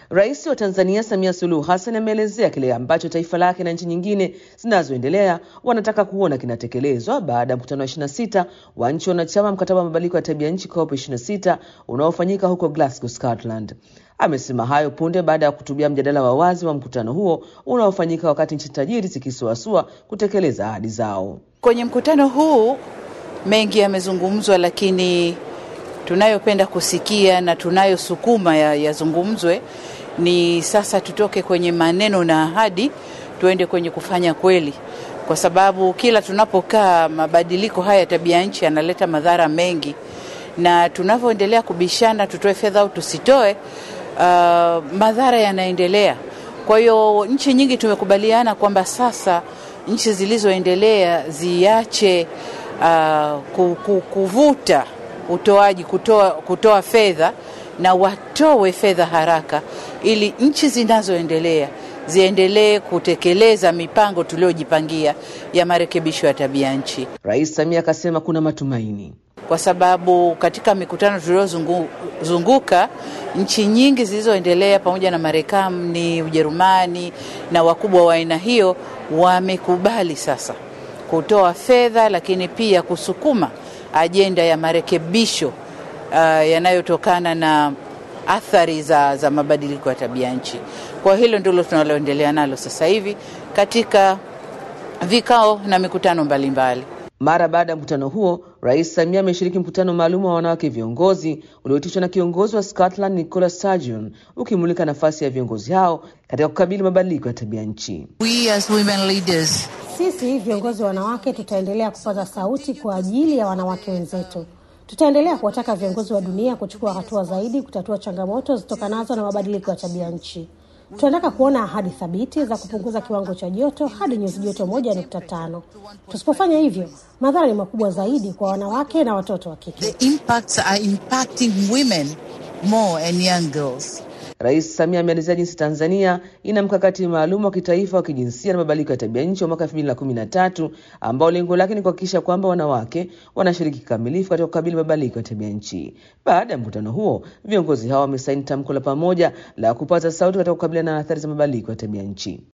Rais wa Tanzania Samia Suluhu Hassan ameelezea kile ambacho taifa lake na nchi nyingine zinazoendelea wanataka kuona kinatekelezwa baada ya mkutano wa 26 wa nchi wanachama mkataba wa mabadiliko ya tabia nchi COP 26 unaofanyika huko Glasgow, Scotland. Amesema hayo punde baada ya kuhutubia mjadala wa wazi wa mkutano huo unaofanyika wakati nchi tajiri zikisuasua kutekeleza ahadi zao. Kwenye mkutano huu mengi yamezungumzwa, lakini tunayopenda kusikia na tunayosukuma yazungumzwe ya ni sasa tutoke kwenye maneno na ahadi tuende kwenye kufanya kweli, kwa sababu kila tunapokaa mabadiliko haya ya tabia nchi yanaleta madhara mengi, na tunavyoendelea kubishana tutoe fedha au tusitoe, uh, madhara yanaendelea. Kwa hiyo nchi nyingi tumekubaliana kwamba sasa nchi zilizoendelea ziache uh, kuvuta utoaji kutoa, kutoa fedha na watoe fedha haraka ili nchi zinazoendelea ziendelee kutekeleza mipango tuliyojipangia ya marekebisho ya tabia nchi. Rais Samia akasema kuna matumaini kwa sababu katika mikutano tuliyozunguka nchi nyingi zilizoendelea pamoja na Marekani, Ujerumani na wakubwa wa aina hiyo wamekubali sasa kutoa fedha, lakini pia kusukuma ajenda ya marekebisho uh, yanayotokana na athari za, za mabadiliko ya tabia nchi. Kwa hilo ndilo tunaloendelea nalo sasa hivi katika vikao na mikutano mbalimbali mbali. Mara baada ya mkutano huo, Rais Samia ameshiriki mkutano maalum wa wanawake viongozi ulioitishwa na kiongozi wa Scotland Nicola Sturgeon, ukimulika nafasi ya viongozi hao katika kukabili mabadiliko ya tabia nchi. We as women leaders, sisi viongozi wa wanawake tutaendelea kupaza sauti kwa ajili ya wanawake wenzetu. Tutaendelea kuwataka viongozi wa dunia kuchukua hatua zaidi kutatua changamoto zitokanazo na mabadiliko ya tabia nchi. Tunataka kuona ahadi thabiti za kupunguza kiwango cha joto hadi nyuzi joto moja nukta tano. Tusipofanya hivyo, madhara ni makubwa zaidi kwa wanawake na watoto wa kike. the impacts are impacting women more and young girls. Rais Samia ameelezea jinsi Tanzania ina mkakati maalum wa kitaifa wa kijinsia na mabadiliko ya tabia nchi wa mwaka 2013 ambao lengo lake ni kuhakikisha kwamba wanawake wanashiriki kikamilifu katika kukabili mabadiliko ya tabia nchi. Baada ya mkutano huo, viongozi hao wamesaini tamko la pamoja la kupaza sauti katika kukabiliana na athari za mabadiliko ya tabia nchi.